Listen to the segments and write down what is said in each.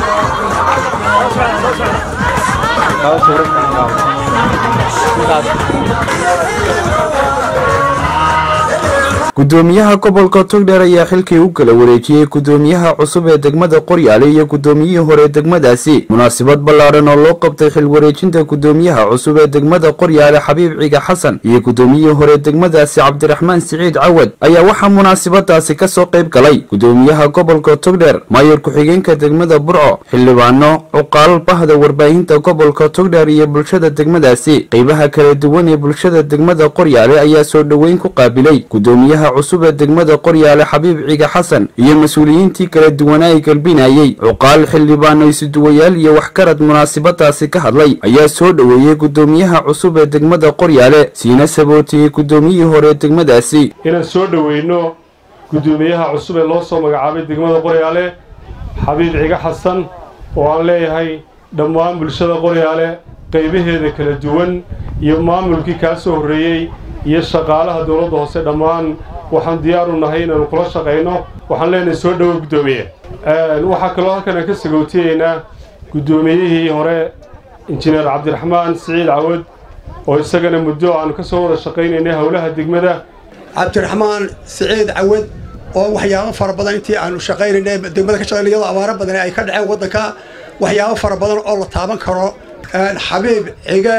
gudoomiyaha gobolka togdheer ayaa xilkii u kala wareejiyey gudoomiyaha cusub ee degmada qoryaale iyo gudoomiyihii hore degmadaasi munaasabad ballaaran oo loo qabtay xil wareejinta gudoomiyaha cusub ee degmada qoryaale xabiib ciga xasan iyo gudoomiyihii hore degmadaasi cabdiraxmaan siciid cawad ayaa waxaa munaasabadaasi kasoo qayb galay gudoomiyaha gobolka togdheer maayar ku-xigeenka degmada burco xildhibaano cuqaal bahda warbaahinta gobolka togdheer iyo bulshada degmadaasi qeybaha kala duwan ee bulshada degmada qoryaale ayaa soo dhoweyn ku qaabilay gudoomiyaha cusub ee degmada qoryaale xabiib ciga xasan iyo mas-uuliyiintii kala duwanaa ay galbinayey cuqaal xildhibaano isuduwayaal iyo waxgarad munaasabadaasi ka hadlay ayaa soo dhoweeyey gudoomiyaha cusub ee degmada qoryaale siina sabootiyey gudoomiyihii hore degmadaasi inaan soo dhoweyno gudoomiyaha cusub ee loo soo magacaabay degmada qoryaale xabiib ciga xasan oo aan leeyahay dhammaan bulshada qoryaale qaybaheeda kala duwan iyo maamulkii kaa soo horreeyey iyo shaqaalaha dowladda hoose dhammaan waxaan diyaar u nahay inaanu kula shaqayno waxaan leenahay soo dhowo guddoomiye waxaa kaloo halkan aan ka sagootiyeynaa guddoomiyihii hore injineer cabdiraxmaan siciid cawad oo isagana muddo aanu ka soo wada shaqaynaynay howlaha degmada cabdiraxmaan siciid cawad oo waxyaabo fara badan intii aanu shaqaynaynay degmada ka shaqaynay iyadoo abaaro badan ay ka dhaceen waddanka waxyaabo fara badan oo la taaban karo xabiib cige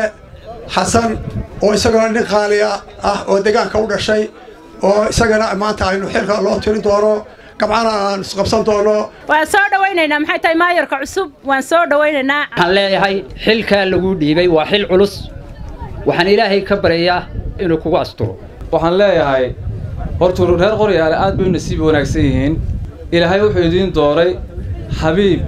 xasan oo isagana nin qaaliya ah oo deegaanka u dhashay oo isagana maanta aynu xilka loo tirin doono gabcana aan isqabsan doono waan soo dhawaynaynaa maxay tahay maayarka cusub waan soo dhawaynaynaa waxaan leeyahay xilkaa lagu dhiibay waa xil culus waxaan ilaahay ka baryayaa inuu kugu asturo waxaan leeyahay hortuu reer qoryaale aad bay u nasiib wanaagsan yihiin ilaahay wuxuu idiin dooray xabiib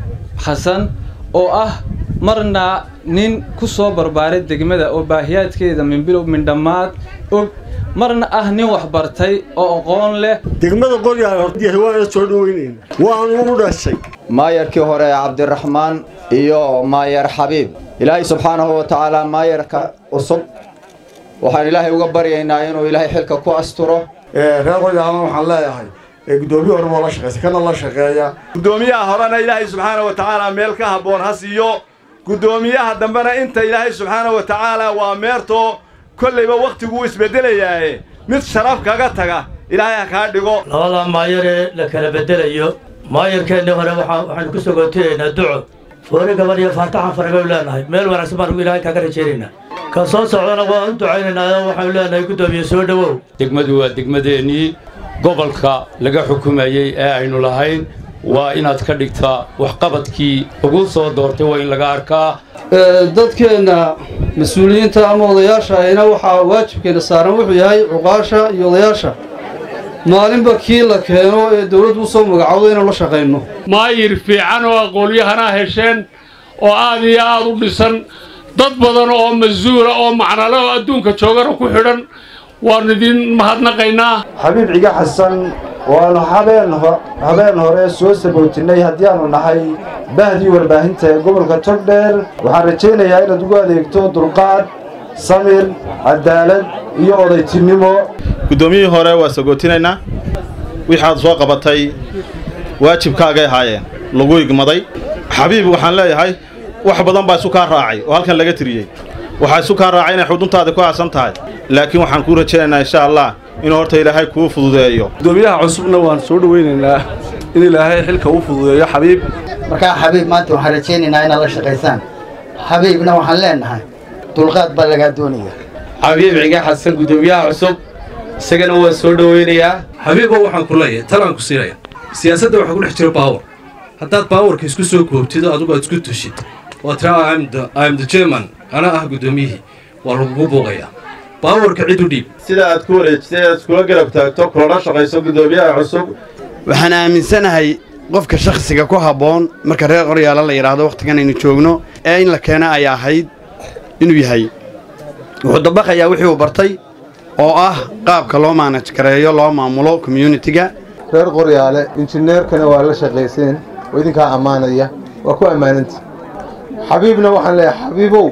xasan oo ah marna nin ku soo barbaaray degmada oo baahiyaadkeeda minbilow mindhammaad og marna ah nin wax bartay oo aqoon leh degmada qoryaale hordiyahay waana soo dhoweynayna waanu u dhashay maayarkii hore cabdiraxmaan iyo maayar xabiib ilaahay subxaanahu wa tacaala maayarka cusub waxaan ilaahay uga baryaynaa inuu ilaahay xilka ku asturo reer qoryaalena waxaan leeyahay gudoomiye hore waa la shaqeysa kana la shaqeeya gudoomiyaha horena ilaahay subxaana wa tacaala meel ka habboon ha siiyo guddoomiyaha dambena inta ilaahay subxaana wa tacaala waa meertoo kollayba wakhtiguu isbeddelayaaye mid sharaf kaga taga ilaahay ha kaa dhigo labada maayaree la kala beddelayo maayarkeennii hore waxaanu ku sogootiyaynaa duco foori gabadh iyo faataxan faragaynu leenahay meel wanaagsan baanu ilaahay kaga rajaynaynaa ka soo socdana waan u ducaynaynaa oo waxaanu leenahay guddoomiye soo dhowow degmadu waa degmadeennii gobolka laga xukumayey ee aynu lahayn waa inaad ka dhigtaa waxqabadkii ugu soo doortay waa in laga arkaa dadkeenna mas-uuliyiinta ama odayaasha ayna waxaa waajibkeena saaran wuxuu yahay cuqaasha iyo odayaasha maalinba kii la keeno ee dawladdu u soo magacowdo inaan la shaqayno maayir fiican oo aqoonyahanaa hesheen oo aad iyo aad u dhisan dad badan oo masuula oo macnale oo adduunka joogana ku xidhan waannu idin mahadnaqaynaa xabiib ciga xasan waannu habeen habeen hore soo sabootinnay haddii aanu nahay bahdii warbaahinta ee gobolka togdheer waxaan rajaynayaa inaad ugu adeegto dulqaad samir cadaalad iyo odaytinimo guddoomiyihii hore waa sagootinaynaa wixaad soo qabatay waajibkaagay ahaayeen lagu igmaday xabiib waxaan leeyahay wax badan baa isu kaa raacay oo halkan laga tiriyey waxaa isu kaa raacay inay xuduntaada ku aasan tahay laakiin waxaan kuu rajaynaynaa insha allah inuu horta ilaahay kuu fududeeyo gudoomiyaha cusubna waan soo dhoweynaynaa in ilaahay xilka u fududeeyo xabiib markaa xabiib maanta waxaan rajaynaynaa inaad la shaqaysaan xabiibna waxaan leenahay dulqaad baa lagaa doonaya xabiib ciga xasan gudoomiyaha cusub isagana waan soo dhoweynayaa xabiibo waxaan ku leeyahay talaan ku siinaya siyaasadda waxaa ku dhex jira baawar haddaad baawarka isku soo koobtid adigu aad isku tushid oo tiraa im the german ana ah guddoomiyihii waa lagugu buuqayaa baawarka cid u dhiib sida aad ku wareejisay aad iskula garab taagto kulana shaqayso guddoomiyaha cusub waxaan aaminsanahay qofka shakhsiga ku habboon marka reer qoryaala la yidhaahdo wakhtigan aynu joogno ee in la keena ay ahayd inuu yahay wuxuu dabaqayaa wixii uu bartay oo ah qaabka loo maanaj gareeyo loo maamulo communitiga reer qoryaale injineerkana waa la shaqayseen oo idinkaa ammaanaya waa ku ammaananta xabiibna waxaan leeyahay xabiibow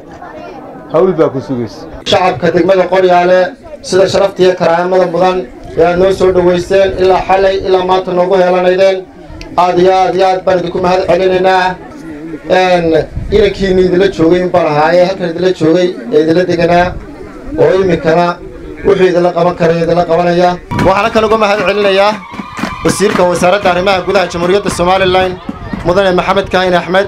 hawl baa ku sugaysa shacabka degmada qoryaale sida sharaftiiyo karaamada mudan ee aad noo soo dhowaysteen ilaa xalay ilaa maanta noogu heelanaydeen aad iyo aad iyo aad baan idinku mahad celinaynaa inankiini idinla joogay in baan ahaaye halkan idinla joogay ee idinla deganaa oo iminkana wuxuu idinla qaban karaya idinla qabanaya waxaana kale uga mahad celinayaa wasiirka wasaaradda arrimaha gudaha jamhuuriyadda somalilan mudane maxamed kaahin axmed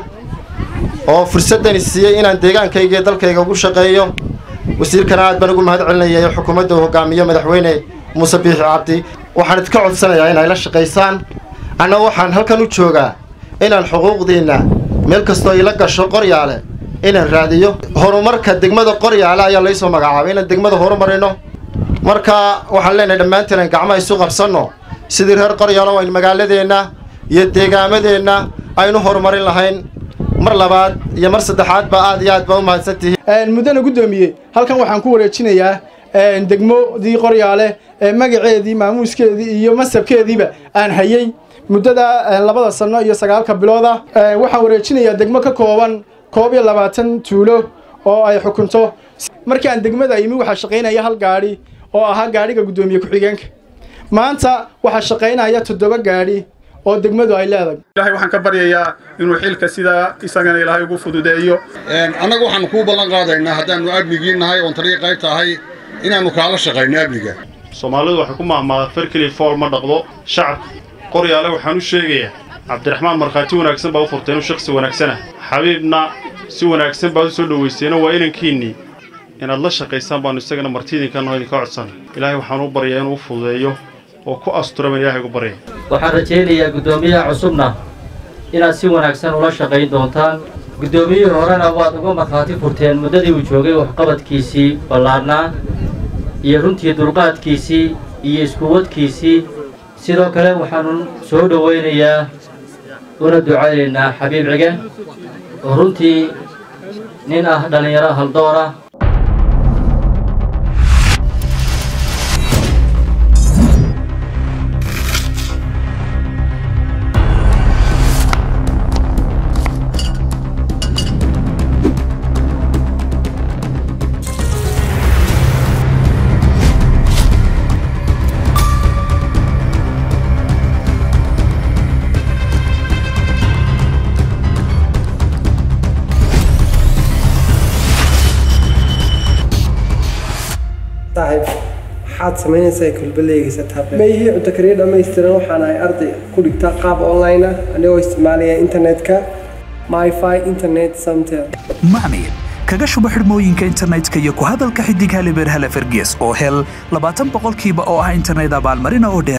oo fursaddani siiyey inaan deegaankayga iyo dalkayga ugu shaqeeyo wasiirkana aad baan ugu mahad celinaya ee xukuumadda uu hogaamiyo madaxweyne muuse biixi cabdi waxaan idinka codsanayaa inay la shaqaysaan anna waxaan halkan u joogaa inaan xuquuqdiinna meel kastoo ila gasho qoryaale inaan raadiyo horumarka degmada qoryaale ayaa laysoo magacaabay inaan degmada horumarino marka waxaan leenahay dhammaanteen aan gacmaha isu qabsanno sidii reer qoryaalo aynu magaaladeenna iyo deegaamadeenna aynu horumarin lahayn mar labaad iyo mar saddexaadba aad iyo aad baa u mahadsantihiin muddana guddoomiye halkan waxaan ku wareejinayaa degmodii qoryaale magaceedii maamuuskeedii iyo masabkeediiba aan hayey muddada labada sanno iyo sagaalka bilooda waxaan wareejinayaa degmo ka kooban koob iyo labaatan tuulo oo ay xukunto markii aan degmada imi waxaa shaqaynaya hal gaadhi oo ahaa gaadhiga guddoomiye ku-xigeenka maanta waxaa shaqaynaya toddoba gaadhi oo degmadu ay leedahay ilaahay waxaan ka baryayaa inuu xilka sidaa isagana ilaahay ugu fududeeyo annaga waxaanu kuu ballan qaadaynaa haddaannu amnigii nahay oon taliya qayb tahay inaannu kaala shaqayno amniga soomaalidu waxay ku mahmaadaa ferkeli fool ma dhaqdo shacabka qoryaale waxaan u sheegayaa cabdiraxmaan markhaati wanaagsan baa u furtay inuu shakhsi wanaagsanah xabiibna si wanaagsan baad u soo dhowayseeno waa inankiinnii inaad la shaqaysaan baannu isagana martiidinkanoo idinka codsan ilaahay waxaan u baryaa inuu u fududeeyo oo ku astura baan ilaahay ugu baryay waxaan rajaynayaa guddoomiyaha cusubna inaad si wanaagsan ula shaqayn doontaan guddoomiyihii horena waad uga markhaati furteen muddadii uu joogay waxqabadkiisii ballaarnaa iyo runtii dulqaadkiisii iyo iskuwadkiisii sidoo kale waxaanu soo dhowaynayaa una ducaynaynaa xabiib cige oo runtii nin ah dhallinyaro haldoor ah maxaad samaynaysaa kulbaleygiisa tablet ma ihii cunto kariya dhammaystiran waxaan ahay arday ku dhigta qaab online ah anigoo isticmaalaya internetka myfi internet samtel macmiil kaga shubo xidhmooyinka internetka iyo ku hadalka xidig halibeer hale ferges oo hel labaatan boqolkiiba oo ah internet abaalmarina oo dheer